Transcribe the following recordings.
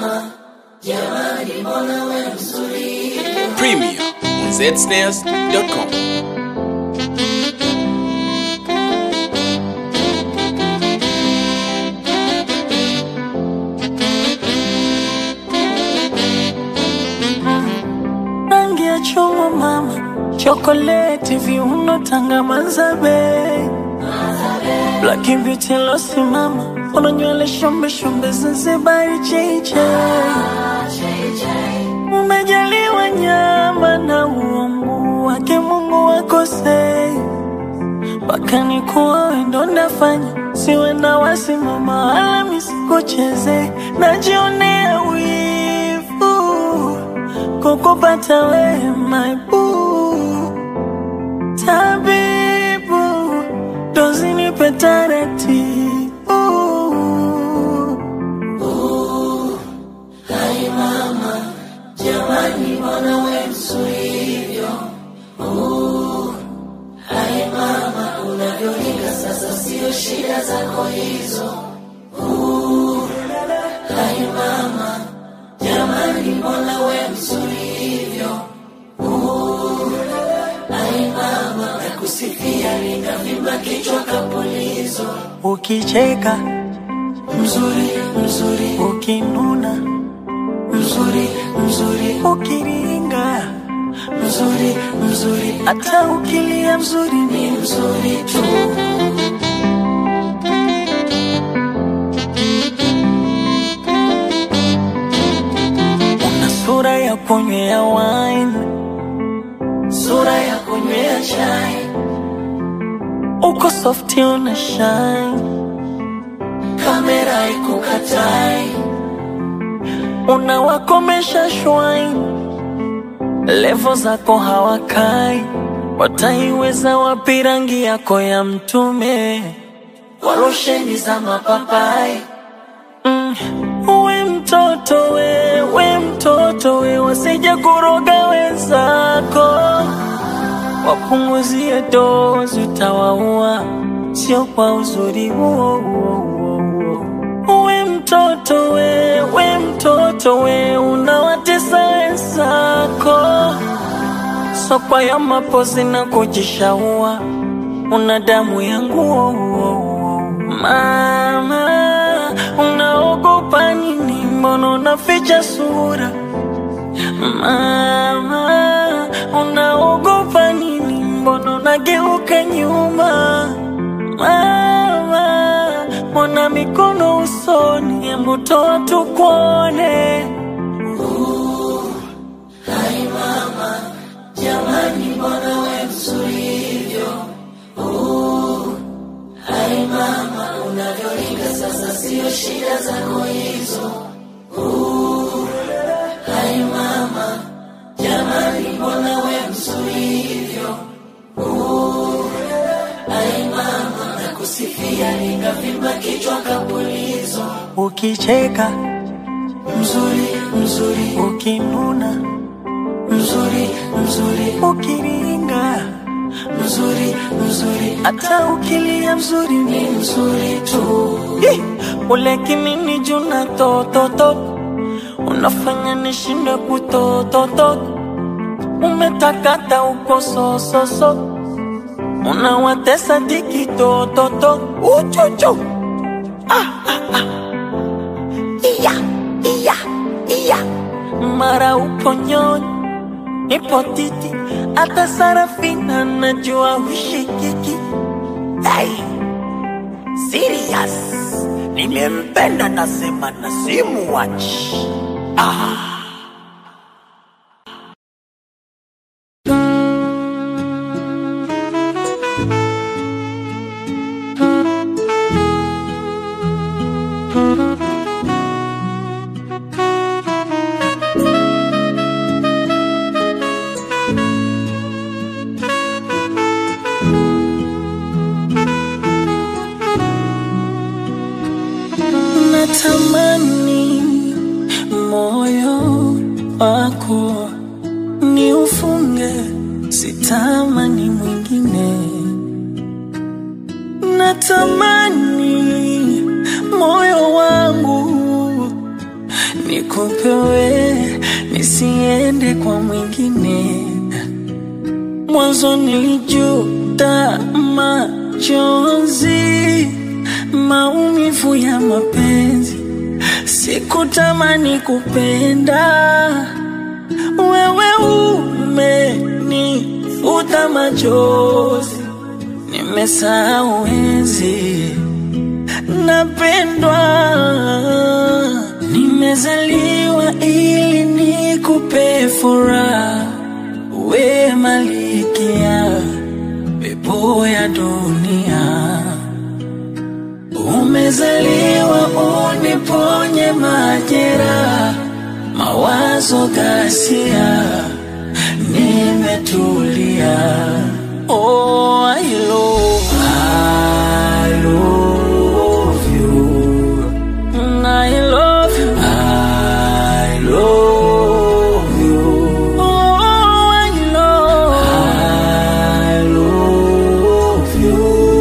Premier on zsnares.com. rangi ya chungwa mama, chokoleti, viuno, tanga, mazabe, black beauty losi mama, una nywele shombe shombe, Zanzibari cheche, umejaliwa nyama na uungu wake Mungu wakosei mpaka nikuwa wendo ndafanya siwe na wasimama wala misikucheze najionea wivu kukupata we my boo tabibu dozinipe taratibu ukicheka mzuri mzuri ukinuna mzuri mzuri ukiringa mzuri mzuri hata ukilia mzuri ni mzuri tu una sura ya kunywea wine sura ya kunywea chai uko softi una shine kamera ikukatai unawakomesha shwine levo zako hawakai wataiweza wapi rangi yako ya mtume kwa rosheni za mapapai mm. we mtoto we we mtoto we wasije kuroga wenzako wapunguzie dozi utawaua sio kwa uzuri huo huo huo huo. we mtoto we we mtoto we unawatesa wenzako sokwa ya mapozi na kujishaua una damu ya nguo mama unaogopa nini mbona unaficha sura mama unaogopa nini mbona unageuka nyuma mama mbona mikono usoni hebu toa tukuone ukicheka mzuri mzuri ukinuna mzuri mzuri ukiringa mzuri mzuri hata ukilia mzuri ni mzuri tu Ih, ule kimini juna tototo unafanya nishinde kutototo umetakata uko sososo unawatesa dikitototo uchuchu iya iya iya mara upo nyonyi nipo titi hata sarafina najua hushikiki hey. serious nimempenda nasema na simuwachi ah. natamani moyo wako ni ufunge, sitamani mwingine. Natamani moyo wangu niopewe nisiende kwa mwingine. Mwanzo nilijuta machozi, maumivu ya mapenzi, sikutamani kupenda wewe umenifuta machozi, nimesahau enzi napendwa, nimezaliwa ili nikupe furaha, we malikia pepo ya dunia, umezaliwa uniponye majeraha mawazo ghasia, nimetulia. Oh, I love, I love you. Mm, I love you. I love you. Oh, I love, I love you.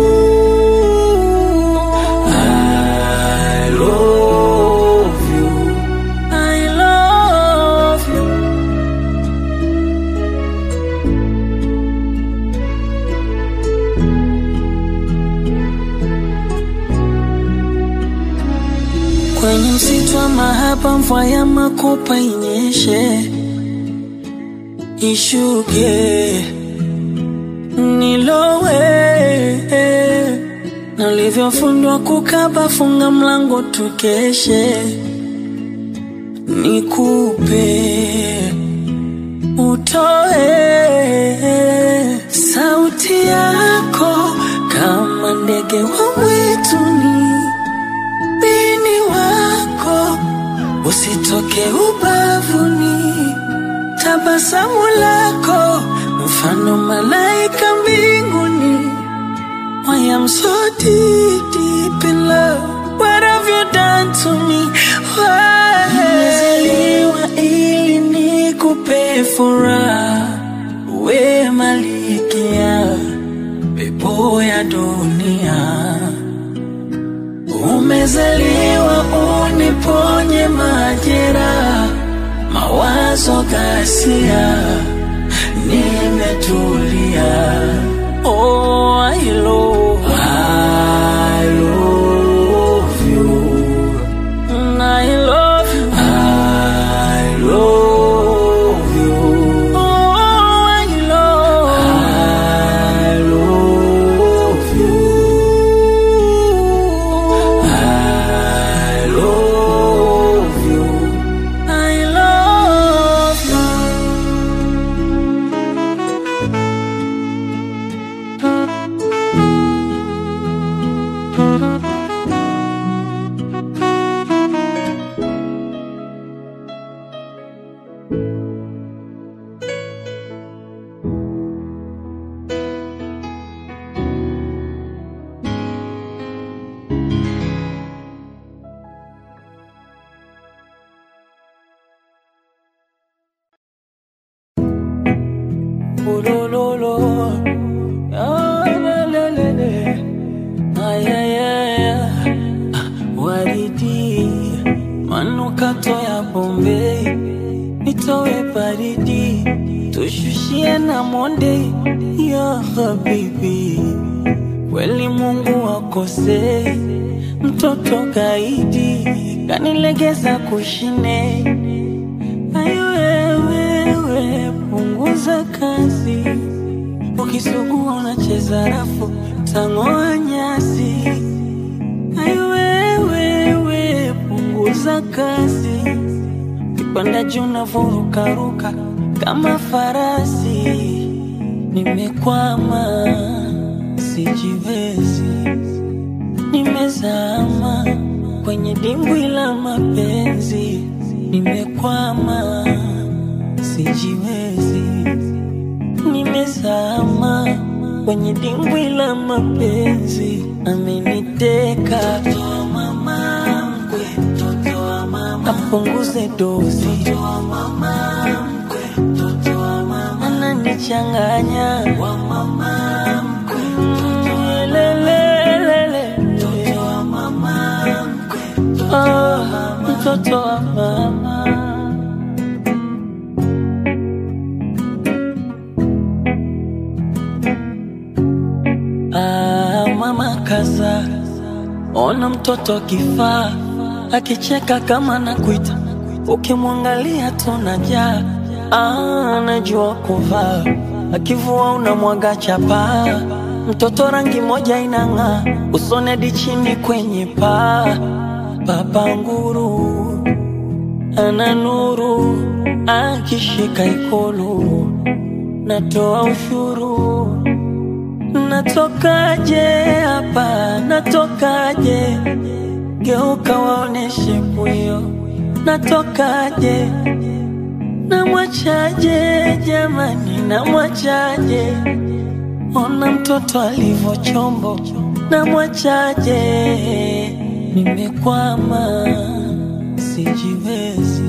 I love you. I love you. Kwenye msitu wa mahaba, mvua ya makopa inyeshe, ishuke, nilowe na ulivyofundwa kukaba, funga mlango tukeshe, nikupe utoe sauti yako kama ndege wa mwituni, bini wako usitoke ubavuni, tabasamu lako mfano malaika mbinguni. I am so deep, deep in love. What have you done to me? Why? Nimezaliwa ili nikupe furaha, we malikia pepo ya dunia. Umezaliwa uniponye majeraha, mawazo ghasia, nimetulia. Oh, I love, I love you. Mm, I love you. I love you. Oh, I love, I love you. I love you. I love you. Ulololo. Ah, la, la, la, la. Ay, ay, ay, ay. Ah, Waridi, manukato ya Bombay, nitowe baridi, tushushie na monde ya habibi. Kweli Mungu akosei, mtoto gaidi kanilegeza kushine Ayo wewe, punguza kazi, ukisugua unacheza rafu, tang'oa nyasi. Ayo wewe, punguza kazi, kipanda juu unavurukaruka kama farasi. Nimekwama, sijiwezi, nimezama kwenye dimbwi la mapenzi, nimekwama, sijiwezi, nimezama kwenye dimbwi la mapenzi, ameniteka mtoto wa mama mkwe, mtoto wa mama, apunguze dozi, mtoto wa mama mkwe, mtoto wa mama, ananichanganya wa mama mkwe, mtoto wa lelelele, mtoto wa mama mkwe, mtoto wa mama mtoto wa mama. Ah, mama kaza, ona mtoto kifaa akicheka kama nakuita, ukimwangalia tunajaa. Ah, anajua kuvaa, akivua unamwaga chapa. Mtoto rangi moja inang'aa, usoni hadi chini kwenye paa. Baba nguru ana nuru, akishika ikulu natoa ushuru Natokaje hapa, natokaje? Geuka waoneshe pwio, natokaje? Namwachaje jamani, namwachaje? Ona mtoto alivyo chombo, namwachaje? Nimekwama, sijiwezi,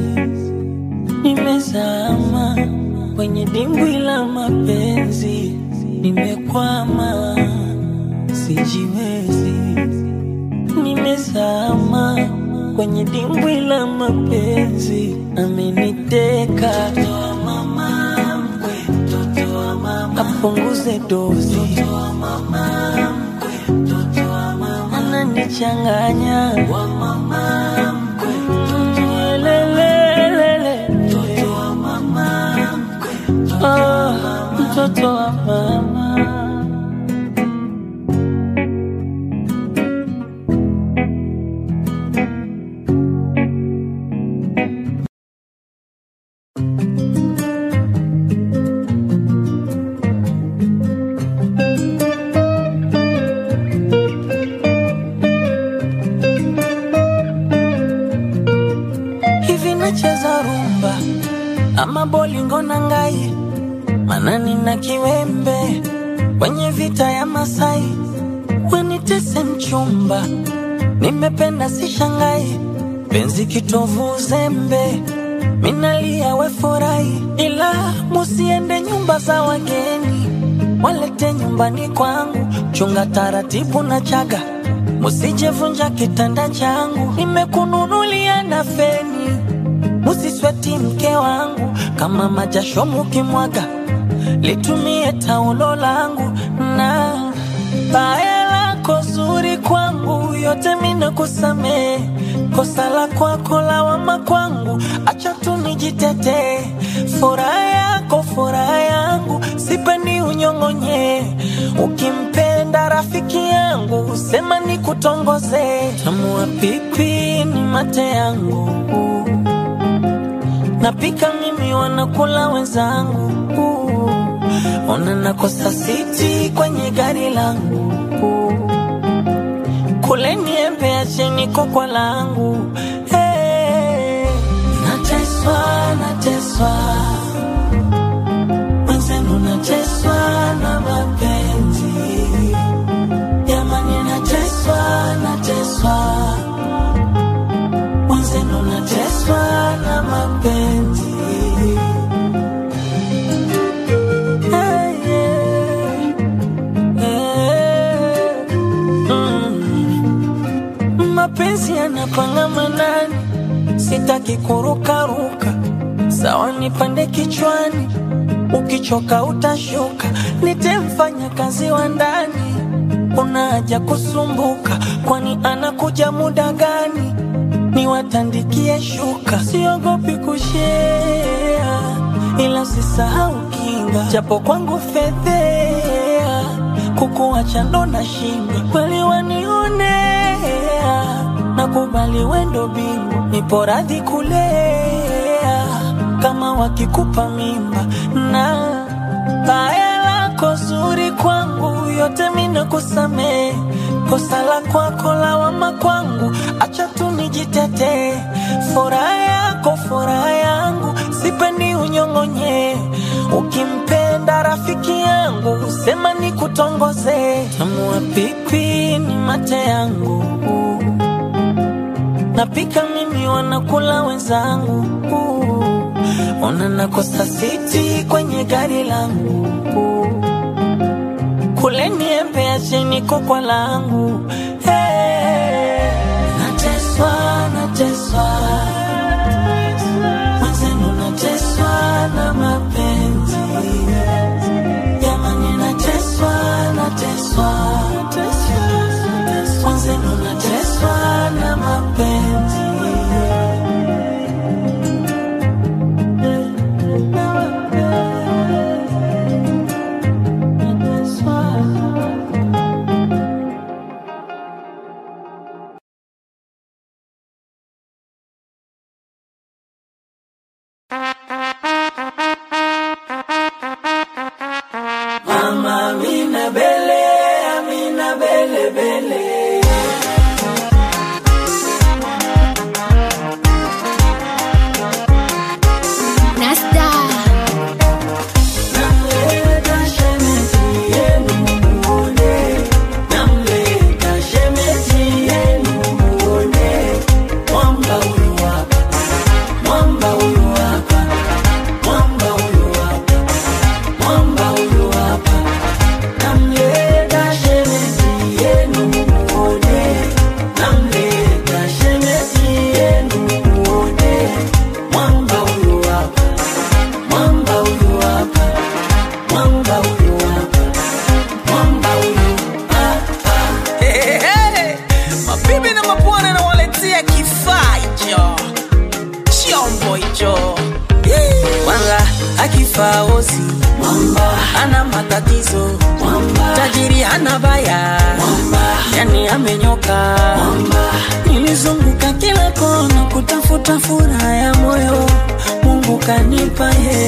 nimezama kwenye dimbwi la mapenzi, nimekwama, sijiwezi, nimezama kwenye dimbwi la mapenzi, ameniteka Mtoto wa mama mkwe, mtoto wa mama. apunguze dozi Mtoto wa mama mkwe, mtoto wa mama. ananichanganya wa mama mkwe, mtoto wa lelelele mtoto wa mama mkwe, mtoto wa mama. mtoto wa mama hivi nacheza rumba ama bolingo na ngai manani na kiwembe kwenye vita ya Masai wanitese mchumba nimependa si shangai penzi kitovu uzembe minalia we furahi ila musiende nyumba za wageni walete nyumbani kwangu chunga taratibu na chaga musijevunja kitanda changu nimekununulia na feni musisweti mke wangu kama majasho mukimwaga litumie taulo langu na baya lako zuri kwangu yote mina kusamee kosa la kwako lawama kwangu acha tu nijitetee furaha yako furaha yangu sipendi unyong'onye ukimpenda rafiki yangu sema ni kutongoze tamua pipi ni mate yangu napika mimi wanakula wenzangu ona nakosa siti kwenye gari langu kule niembe acheni kokwa langu hey. nateswa nateswa mwenzenu nateswa na mapenzi jamani nateswa nateswa mwenzenu nateswa na mapenzi Hey, yeah. Yeah. Mm. mapenzi yanapanga manani sitaki kurukaruka sawa nipande kichwani ukichoka utashuka nitemfanya kazi wa ndani una haja kusumbuka kwani anakuja muda gani niwatandikie shuka siogopi kushea ila sisahau kinga japo kwangu fedhea kukuacha ndo na shinda kweli wanionea nakubali wendo bingu nipo radhi kulea kama wakikupa mimba na baya lako zuri kwangu yote mina kusamee kosa la kwako lawama kwangu acha tu nijitetee furaha yako furaha yangu sipendi unyong'onye ukimpenda rafiki yangu sema ni kutongoze tamua pipi ni mate yangu napika mimi wanakula wenzangu ona nakosa siti kwenye gari langu kule niembe acheni kokwa langu hey. nateswa nateswa faosi ana matatizo tajiri hana baya yani amenyoka nilizunguka kila kona kutafuta furaha ya moyo mungu kanipa ye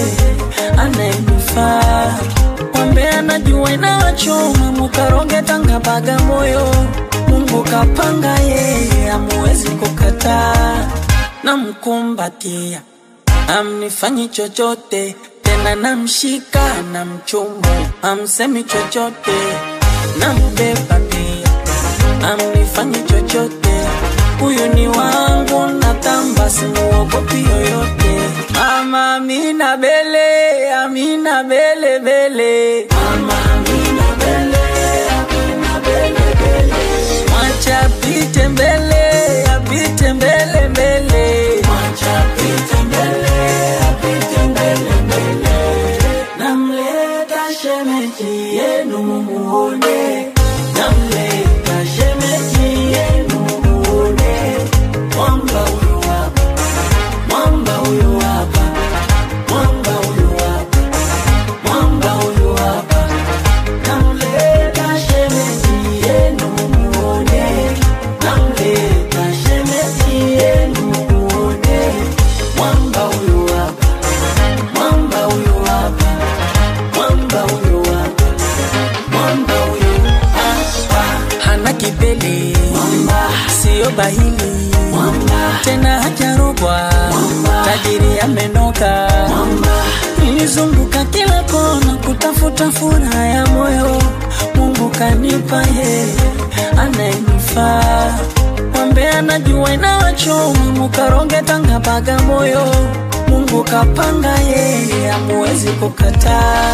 anayenifaa mwambe anajua inawachoma mukaroge tanga baga moyo mungu kapanga yeye amuwezi kukataa namkumbatia amnifanyi chochote tena namshika na mchumba amsemi chochote nambeba pia amnifanyi chochote huyu ni wangu natamba simuogopi yoyote mama amina bele amina bele bele mama amina bele amina bele bele mwacha apite mbele apite mbele mbele mwacha apite mbele apite mbele mbele namleta shemeji yenu mumuone namleta shemeji yenu mumuone mwamba huyu hapa mwamba huyu hapa mwamba huyu hapa mwamba huyu hapa namleta shemeji yenu mumuone namleta shemeji yenu mumuone mwamba huyu hapa mwamba huyu hapa mwamba huyu hapa mwamba huyu hapa hana kipele mwamba siyo bahili mwamba tena hajarogwa tajiri amenoka mwamba nilizunguka kila kona kutafuta furaha ya moyo mungu kanipa ye anayenifaa mwambe anajua inawachoma mukaroge tanga baga moyo mungu kapanga yeye amuwezi kukataa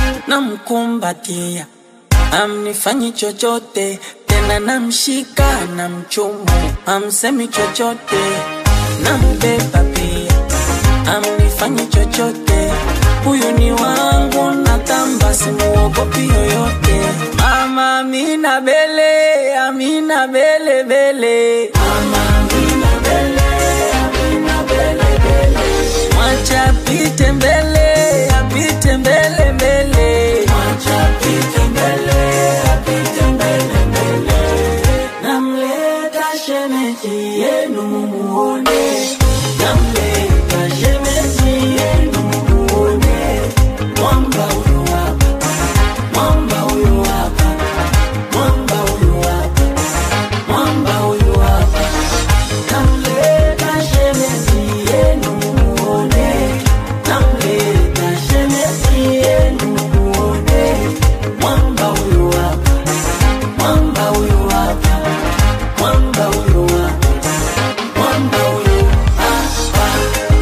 namkumbatia amnifanyi chochote tena namshika na mchumu amsemi chochote nambeba pia amnifanyi chochote huyu ni wangu natamba simuogopi yoyote mama amina bele amina bele bele mama amina bele amina bele bele mwacha apite mbele apite mbele mbele mwacha apite mbele apite mbele mbele namleta shemeji yenu mumuone namleta shemeji yenu mumuone mwamba huyu hapa mwamba huyu hapa mwamba huyu hapa mwamba huyu hapa namleta shemeji yenu mumuone namleta shemeji yenu mumuone mwamba huyu hapa mwamba huyu hapa mwamba huyu hapa mwamba huyu hapa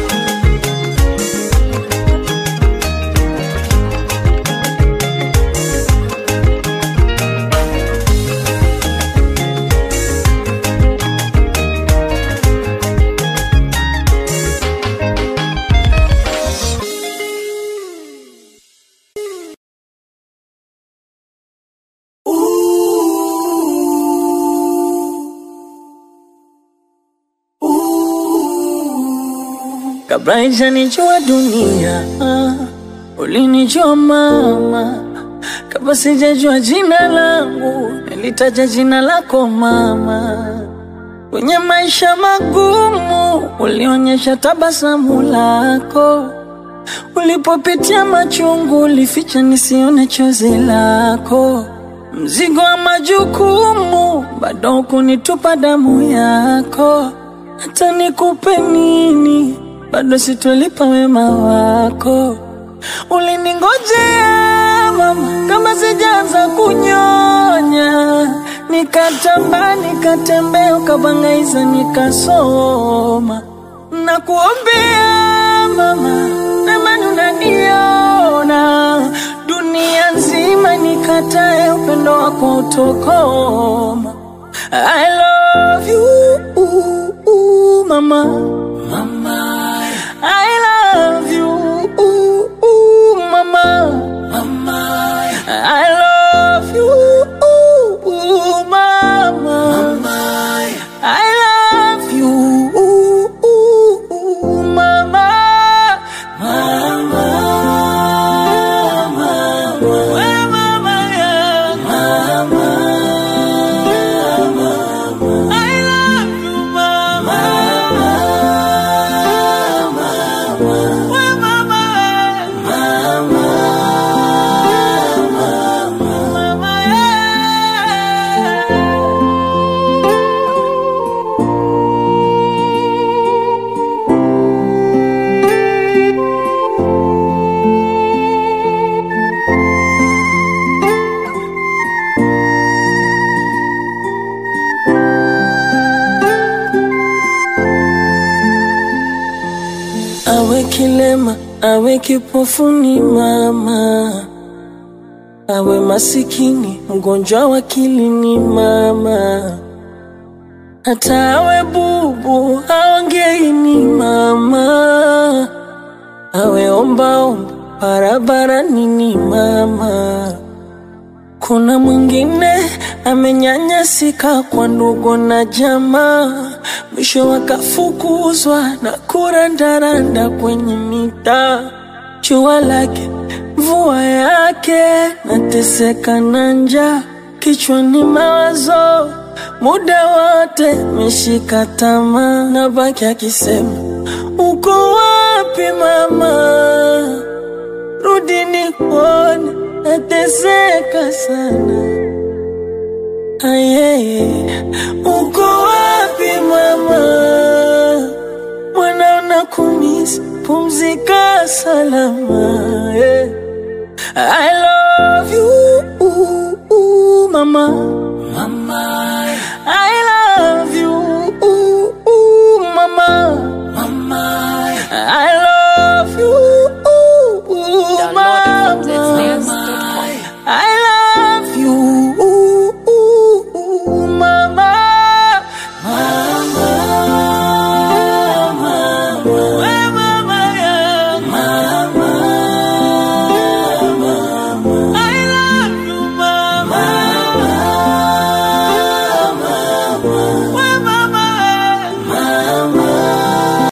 kabla haijanijua dunia ah, ulinijua mama kabla sijajua jina langu nilitaja jina lako mama kwenye maisha magumu ulionyesha tabasamu lako ulipopitia machungu ulificha nisione chozi lako mzigo wa majukumu bado kunitupa damu yako hata nikupe nini bado sitolipa wema wako uliningojea mama kama sijaanza kunyonya nikatamba nikatembea ukabangaiza nikasoma na kuombea mama namani unaniona dunia nzima nikatae upendo wako utokoma I love you mama mama I love you mama mama I love you mama I love you mama mama awe kilema, awe kipofu ni mama, awe masikini, mgonjwa wa akili ni mama, hata awe bubu, aongei ni mama, awe ombaomba barabarani ni mama. Kuna mwingine amenyanyasika kwa ndugu na jamaa, mwisho wakafukuzwa na kurandaranda kwenye mitaa. Jua lake mvua yake, nateseka na njaa, kichwani mawazo muda wote meshika tamaa, na baki akisema uko wapi mama? Rudi nikuone, nateseka sana. Ayeye, uko wapi